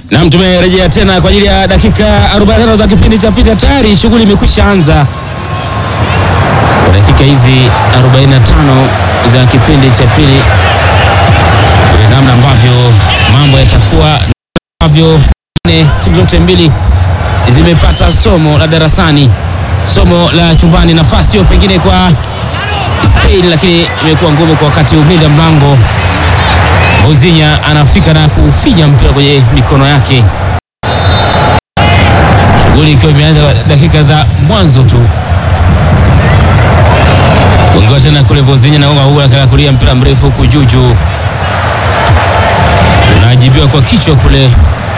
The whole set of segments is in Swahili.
Naam, tumerejea tena kwa ajili ya dakika 45 za kipindi cha pili. Tayari shughuli imekwisha anza kwa dakika hizi 45 za kipindi cha pili, namna ambavyo mambo yatakuwa, ambavyo timu zote mbili zimepata somo la darasani, somo la chumbani. Nafasi hiyo pengine kwa Spain, lakini imekuwa ngumu kwa wakati umlinda mlango Ozinya anafika na kufinya mpira kwenye mikono yake, shughuli ikiwa imeanza dakika za mwanzo tu. Gongewa tena kule Vozinya na gonga kulia mpira mrefu huku juju unajibiwa kwa kichwa kule,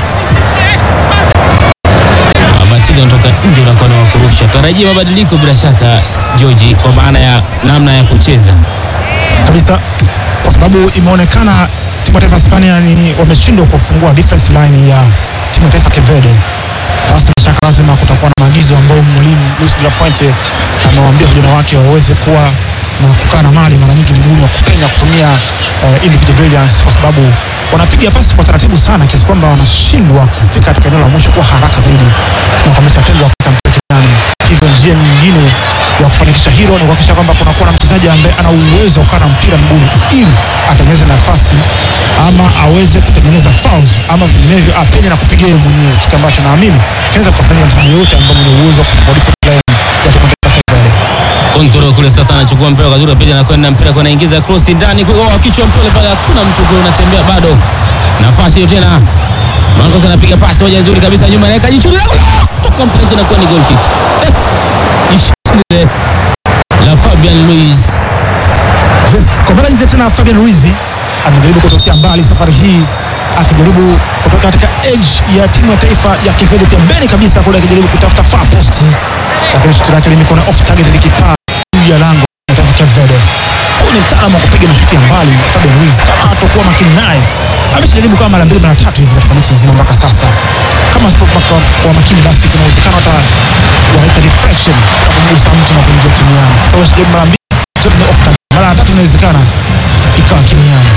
matiza unatoka nje, unakuwa na wakurusha. Tarajia mabadiliko bila shaka George, kwa maana ya namna ya kucheza kabisa, kwa sababu imeonekana timu ya taifa Hispania ni wameshindwa kufungua defense line ya timu ya taifa Kevede. Basi bila shaka lazima kutakuwa na maagizo ambayo mwalimu Luis de la Fuente amewaambia vijana wake waweze kuwa na kukaa na mali mara nyingi mguuni wa kupenya kutumia uh, individual brilliance, kwa sababu wanapiga pasi kwa taratibu sana kiasi kwamba wanashindwa kufika katika eneo la mwisho kwa haraka zaidi na kuamesha tendo wa kuweka mpira kinani. Hivyo njia nyingine ya kufanikisha hilo ni kuhakikisha kwamba kunakuwa na mchezaji ambaye ana uwezo wa kukaa na mpira mguuni ili atengeneze nafasi ama aweze kutengeneza fouls ama vinginevyo apenye na kupiga yeye mwenyewe, kitu ambacho naamini kinaweza kufanyia mchezaji yoyote ambaye mwenye uwezo wa kufungua defense line ya timu ya taifa Kevede. Kontrol kule sasa, anachukua mpira kwa zuri pia, anakwenda mpira kwa anaingiza cross ndani kwa oh, kichwa mpira pale, hakuna mtu kule, unatembea bado. Nafasi hiyo tena, Marcos anapiga pasi moja nzuri kabisa, nyuma anaweka jicho toka mpira tena, kwa ni goal kick eh, jishile la Fabian Luiz. Yes, kwa mara nyingine tena Fabian Ruiz amejaribu kutokea mbali safari hii akijaribu kutoka katika edge ya timu ya taifa ya Kevede pembeni kabisa kule akijaribu kutafuta far post, lakini shuti lake limekuwa off target likipaa juu ya lango la taifa Kevede. Huyu ni mtaalamu wa kupiga mashuti ya mbali Fabian Ruiz, kama hatakuwa makini naye ameshajaribu kama mara mbili mara tatu hivi katika mechi nzima mpaka sasa. Kama asipokuwa makini, basi kuna uwezekano hata wanaita deflection ya kumgusa mtu na kuingia kimiani, kwa sababu ameshajaribu mara mbili zote ni off target, mara ya tatu inawezekana ikawa kimiani.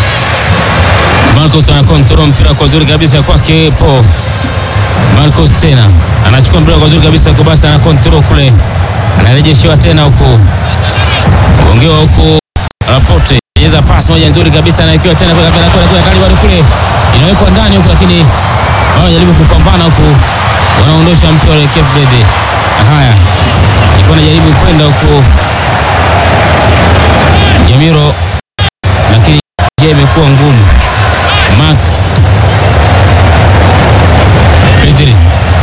Marcos ana control mpira kwa zuri kabisa kwake po Marcos tena anachukua mpira kwa zuri kabisa kwa basi, ana control kule, anarejeshewa tena huko, ongewa huko Rapote cheza pasi moja nzuri kabisa, anawekewa tena kwa kwa kwa kali bado kule, inawekwa ndani huko, lakini wao wanajaribu kupambana huko, wanaondosha mpira wa Cape Verde. Haya, ilikuwa anajaribu kwenda huko Jamiro, lakini njia imekuwa ngumu. Mark Pedri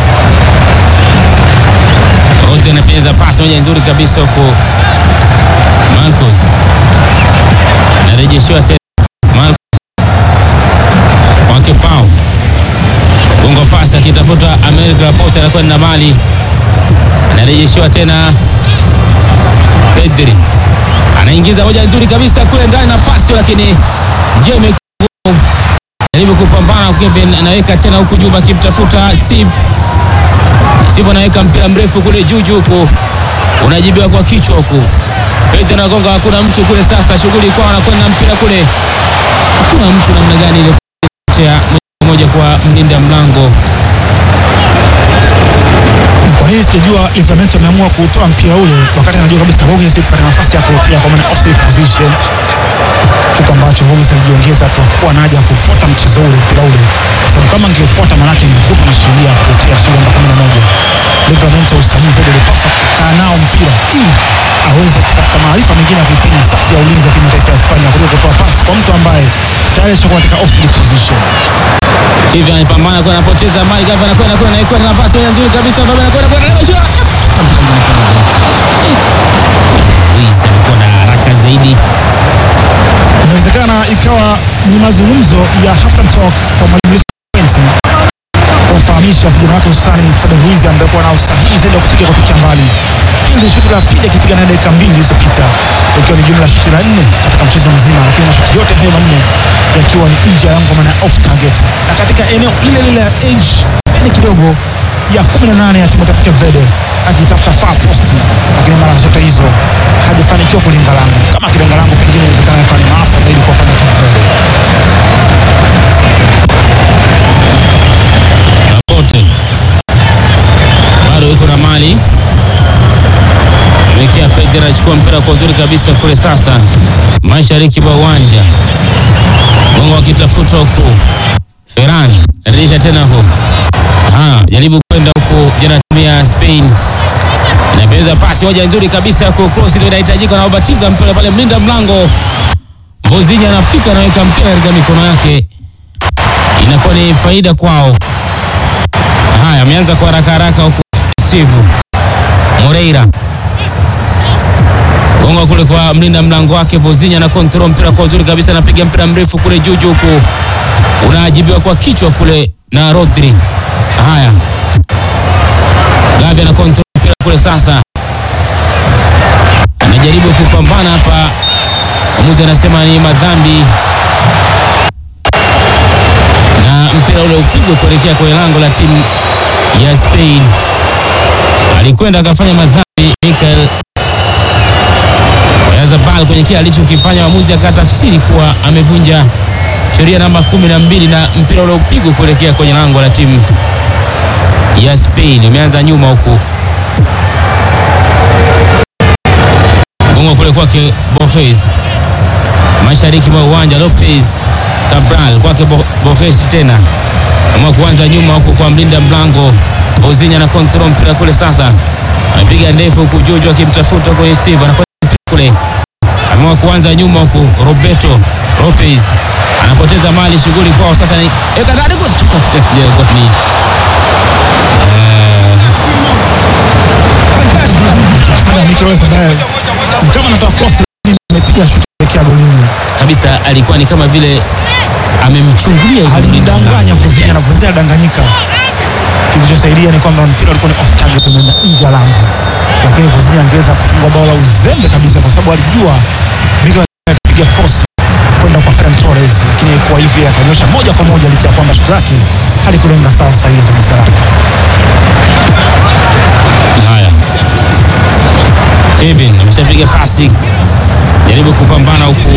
Rote anapenyeza pasi moja nzuri kabisa huko, Marcos narejeshiwa tena, Marcos kwake Pau gongo pasi akitafuta America Laporte, anakwenda mali, anarejeshiwa tena Pedri anaingiza moja nzuri kabisa kule ndani nafasi, lakini njia imekuwa jaribu kupambana. Kevin anaweka tena huku juu akimtafuta Steve. Steve anaweka mpira mrefu kule juu juu huku unajibiwa kwa kichwa huku, Pedro anagonga, hakuna mtu kule. Sasa shughuli kwao, anakwenda mpira kule, hakuna mtu. Namna gani ile moja moja kwa mlinda mlango Kwa nini sijajua Livramento ameamua kutoa mpira ule wakati anajua kabisa Borges yupo katika nafasi ya kuotea kwa maana offside position, kitu ambacho Borges alijiongeza tu hakuwa na haja ya kufuata mchezo ule mpira ule, kwa sababu kama angeufuata maanake ingekuta na sheria ya kuotea sura namba 11. Livramento usahihi zaidi alipaswa kukaa nao mpira ili aweze kutafuta maarifa mengine ya kuipenya safu ya ulinzi ya timu ya taifa ya Hispania kuliko kutoa pasi kwa mtu ambaye tayari ashakuwa katika offside position. hivi, anapambana kwa anapoteza mali gava, anakwenda kwenda na kwenda na pasi moja nzuri kabisa, baba anakwenda kwenda Luis amekuwa na haraka zaidi inawezekana ikawa ni mazungumzo ya halftime talk kwa mwalimu Luis Fuentes kumfahamisha vijana wake hususani Fabian Ruiz ambaye kuwa na usahihi zaidi wa kupiga kutokea mbali. Hili ni shuti la pili akipiga na dakika mbili zilizopita, ikiwa ni jumla ya shuti la nne katika mchezo mzima, lakini mashuti yote hayo manne yakiwa ni nje ya lango, maana off target, na katika eneo lile lile la edge peni kidogo ya 18 ya timu ya taifa Cape Verde akitafuta far post, lakini mara zote hizo hajafanikiwa kulinga lango. Kama akilenga lango, pengine inawezekana ikawa ni maafa zaidi kwa upande wa Cape Verde. anachukua mpira kwa uzuri kabisa kule sasa mashariki mwa uwanja, gongo akitafuta huku, Ferran anarejesha tena huku, aha, jaribu kwenda huku, jana timu ya Spain inapeza pasi moja nzuri kabisa kwa cross ile inahitajika, na ubatiza mpira pale, mlinda mlango Mbozinya anafika anaweka mpira katika mikono yake, inakuwa ni faida kwao. Haya, ameanza kwa haraka haraka huku Sivu Moreira gonga kule kwa mlinda mlango wake Vozinya na control mpira kwa uzuri kabisa, anapiga mpira mrefu kule juu juu, huku unaajibiwa kwa kichwa kule na Rodri. Haya, Gavi ana control mpira kule sasa, anajaribu kupambana hapa, mwamuzi anasema ni madhambi na mpira ule upigwe kuelekea kwenye lango la timu ya Spain. Alikwenda akafanya madhambi Michael Oyarzabal kwenye kile alichokifanya, mwamuzi akatafsiri kuwa amevunja sheria namba kumi na mbili na mpira ule upigwe kuelekea kwenye lango la timu ya Spain. Imeanza nyuma huku gongo kule kwake Borges, mashariki mwa uwanja Lopez Cabral kwake Bo- Borges tena ama kuanza nyuma huku kwa mlinda mlango Ozinya na control mpira kule sasa, amepiga ndefu huku Jojo akimtafuta kwenye Steve, anakwenda mpira kule, ameamua kuanza nyuma huku Roberto Lopez anapoteza mali, shughuli kwao sasa ni eka ndani kwa Je, kwa ni Kifanya Mikel Oyarzabal ni kama anatoa cross, lakini amepiga shuti kuelekea golini. kabisa, alikuwa ni kama vile amemchungulia yule mlinda Alimdanganya mlango. Vozinya na Yes. Vozinya adanganyika. Kilichosaidia ni kwamba mpira ulikuwa ni off target, umeenda nje ya lango, lakini Vozinya angeweza kufunga bao la uzembe kabisa, kwa sababu alijua Mikel Oyarzabal atapiga cross kwenda kwa Ferran Torres, lakini haikuwa hivi, akanyosha moja kwa moja, licha ya kwamba shuti lake halikulenga sawa sahihi kabisa lake. Haya, Kevin ameshapiga pasi, jaribu kupambana huku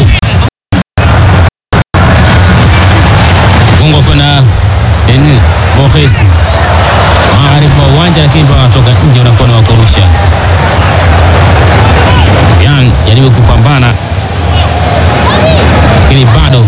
gongo kwenda Denis Borges magharibi mwa uwanja, lakini ndo anatoka nje, unakuwa ni wakurusha. Yan jaribu kupambana, lakini bado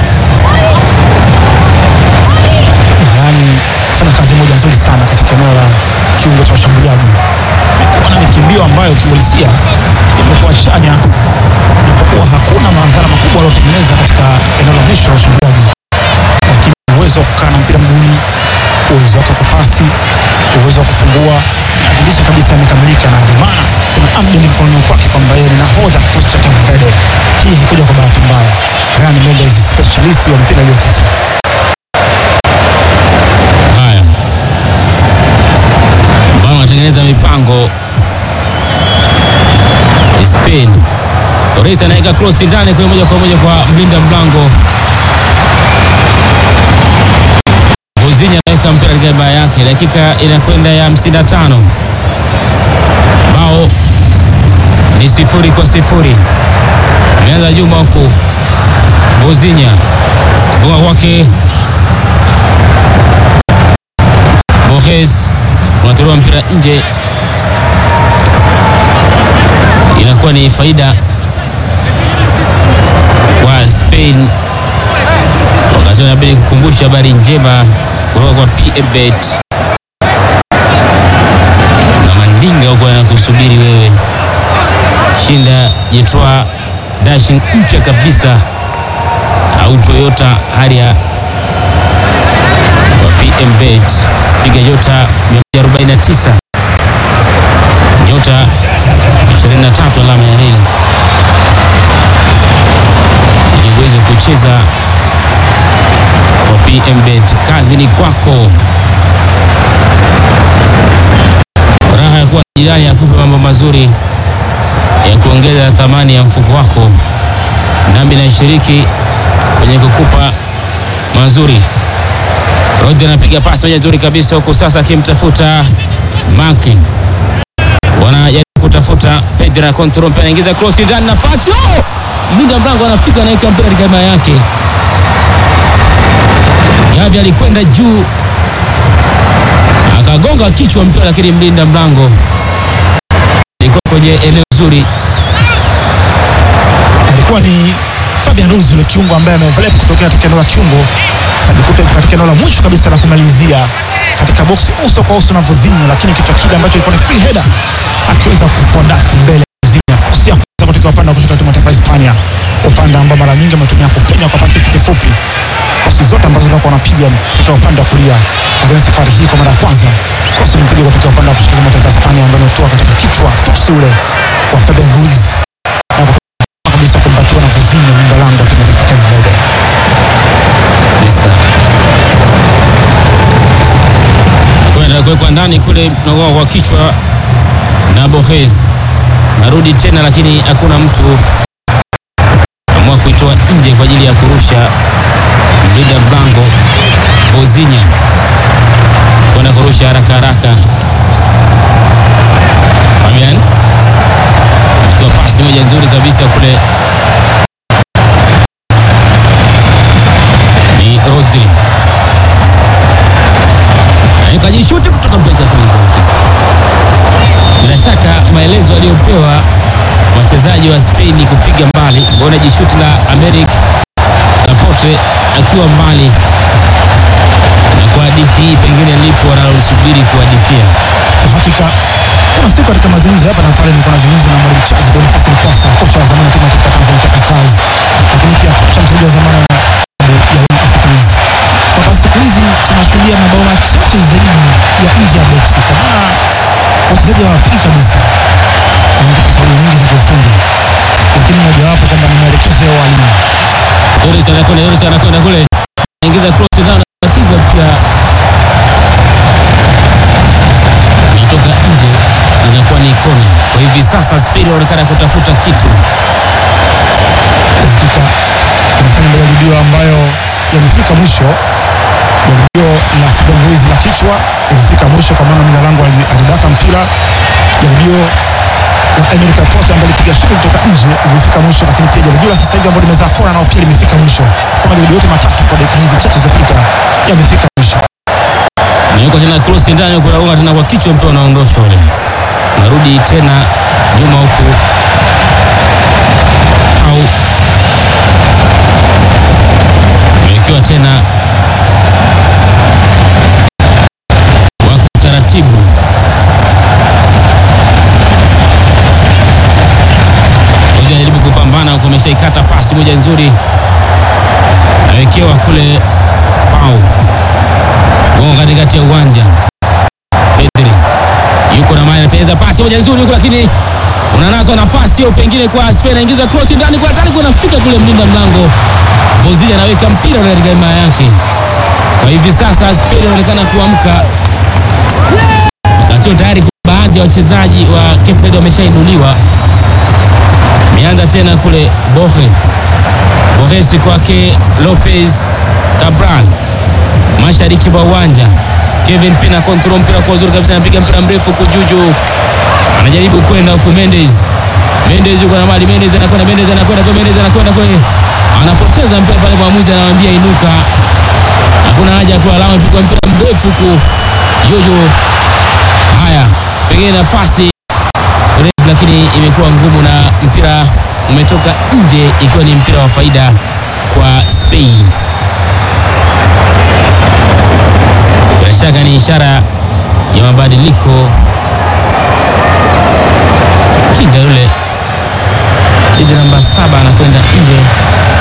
yaani fanya kazi moja nzuri sana katika eneo la kiungo cha ushambuliaji. Amekuwa na mikimbio ambayo kiuhalisia imekuwa chanya, japokuwa hakuna madhara makubwa aliyotengeneza katika eneo la mwisho la ushambuliaji, lakini uwezo wa kukaa na mpira mguuni, uwezo wake wa kupasi, uwezo wa kufungua inadhihirisha kabisa amekamilika, na ndio maana kuna amdeni mkononi kwake kwamba yeye ni nahodha kikosi cha Cape Verde. Hii haikuja kwa bahati mbaya. Ryan Mendes specialist wa mpira aliyokufa haya ambao wanatengeneza mipango Spain. Torres anaweka cross ndani kwa moja kwa moja kwa mlinda mlango Vozinya anaweka mpira katika baa yake. Dakika inakwenda ya 55, bao ni sifuri kwa sifuri. Ameanza Juma huku Vozinya gonga kwake Borges unatolewa mpira nje, inakuwa ni faida kwa Spain. Wakati inabidi kukumbusha habari njema kutoka kwa PMBet na Mandinga huko anakusubiri wewe. Shinda Jetwa dashing mpya kabisa au Toyota Harrier wa PMBet piga nyota 149 nyota 23 alama ya reli ili uweze kucheza kwa PMBet. Kazi ni kwako. Raha ya kuwa na jirani akupe mambo mazuri ya kuongeza thamani ya mfuko wako, nami nashiriki kwenye kukupa mazuri. Rodri anapiga pasi moja nzuri kabisa huku sasa akimtafuta Maki, wanajaribu kutafuta Pedri na control mpira, anaingiza cross ndani, nafasi oh! mlinda mlango anafika, anaweka mpira katika hema yake. Gavi alikwenda juu akagonga kichwa mpira, lakini mlinda mlango alikuwa kwenye eneo zuri nzuri alikuwa ni Fabian Ruiz yule kiungo ambaye ameoverlap kutokea katika eneo la kiungo akajikuta yupo katika eneo la mwisho kabisa la kumalizia katika box uso kwa uso na Vozinho, lakini kichwa kile ambacho ilikuwa ni free header akiweza kufua dafu mbele ya Vozinho kusia kuweza kutoka upande wa kushoto wa timu ya taifa ya Hispania, upande ambao mara nyingi ametumia kupenya kwa pasi fupi fupi, pasi zote ambazo walikuwa wanapiga ni kutoka upande wa kulia, lakini safari hii kwa mara ya kwanza cross imepigwa kutoka upande wa kushoto wa timu ya taifa ya Hispania, ambayo imetoka katika kichwa tusi ule wa Fabian Ruiz na kutoka kabisa kumbatiwa na Vozinho mlinda lango wa timu ya taifa ya Cape Verde. kabisa. Kwenda kuwekwa ndani kule nagoa kwa kichwa na Borges, narudi tena, lakini hakuna mtu amua kuitoa nje kwa ajili ya kurusha. Mlinda mlango Vozinha kwenda kurusha haraka haraka. Fabian akiwa pasi moja nzuri kabisa kule, ni Rodri kajishuti kutoka mpeja kwenye goal kick. Bila shaka maelezo aliyopewa wachezaji wa Spain ni kupiga mbali, kuona jishuti la Americ Laporte akiwa mbali, na kwa hadithi hii pengine lipo wanalosubiri kuhadithia. Kwa hakika kuna siku katika mazungumzo hapa na pale nilikuwa nazungumza na mwalimu Charles Boniface Mkwasa, kocha wa zamani wa timu ya taifa ya Tanzania Taifa Stars, lakini pia kocha msaidizi wa zamani wa klabu ya Young Africans, kwamba siku hizi tunashuhudia mabao machache zaidi ya nje ya boksi, kwa maana wachezaji hawapigi kabisa, wametoka sababu nyingi za kiufundi, lakini mojawapo kwamba ni maelekezo ya walimu. Yoris anakwenda, Yoris anakwenda kule, anaingiza cross na anatatiza pia, inatoka nje, inakuwa ni kona. Kwa hivi sasa Spain wanaonekana kutafuta kitu. Kwa hakika wamefanya majaribio ambayo yamefika mwisho. Jaribio la Fabian Ruiz la kichwa lilifika mwisho, kwa maana mlinda lango ali- alidaka mpira. Jaribio la Emerick Laporte ambaye alipiga shuti kutoka nje lilifika mwisho, lakini pia jaribio la sasa hivi ambalo limezaa kona nao pia limefika mwisho. Kwa majaribio yote matatu kwa dakika hizi chache zilizopita yamefika mwisho. Nawekwa tena cross ndani huko, naunga tena kwa kichwa, mpira unaondoshwa ule, narudi tena nyuma huku au amewekewa tena wako taratibu moja, anajaribu kupambana huko, ameshaikata pasi moja nzuri, awekewa kule pau Gonga katikati ya uwanja. Pedri yuko na mali, anapeza pasi moja nzuri huko, lakini unanaswa nafasi hiyo, pengine kwa Spain, anaingiza cross ndani kwa hatari, kunafika kule mlinda mlango Bozia anaweka mpira ule katika himaya yake. Kwa hivi sasa Spain inaonekana kuamka, lakini tayari kuna baadhi ya wachezaji wa Cape Verde wameshainuliwa. Imeanza tena kule Borges, Borges kwake Lopez Cabral mashariki mwa uwanja. Kevin Pina control mpira kwa uzuri kabisa, anapiga mpira mrefu kujuju, anajaribu kwenda huku. Mendes Mendes yuko na mali, Mendes anakwenda, Mendes anakwenda kwa Mendes anakwenda kwa, anapoteza mpira pale, mwamuzi anamwambia inuka, hakuna haja ya kulalama, pigwa mpira mrefu huku Jojo. Haya, pengine nafasi Perez, lakini imekuwa ngumu na mpira umetoka nje, ikiwa ni mpira wa faida kwa Spain. Bila shaka ni ishara ya mabadiliko. Kinda yule jezi namba saba anakwenda nje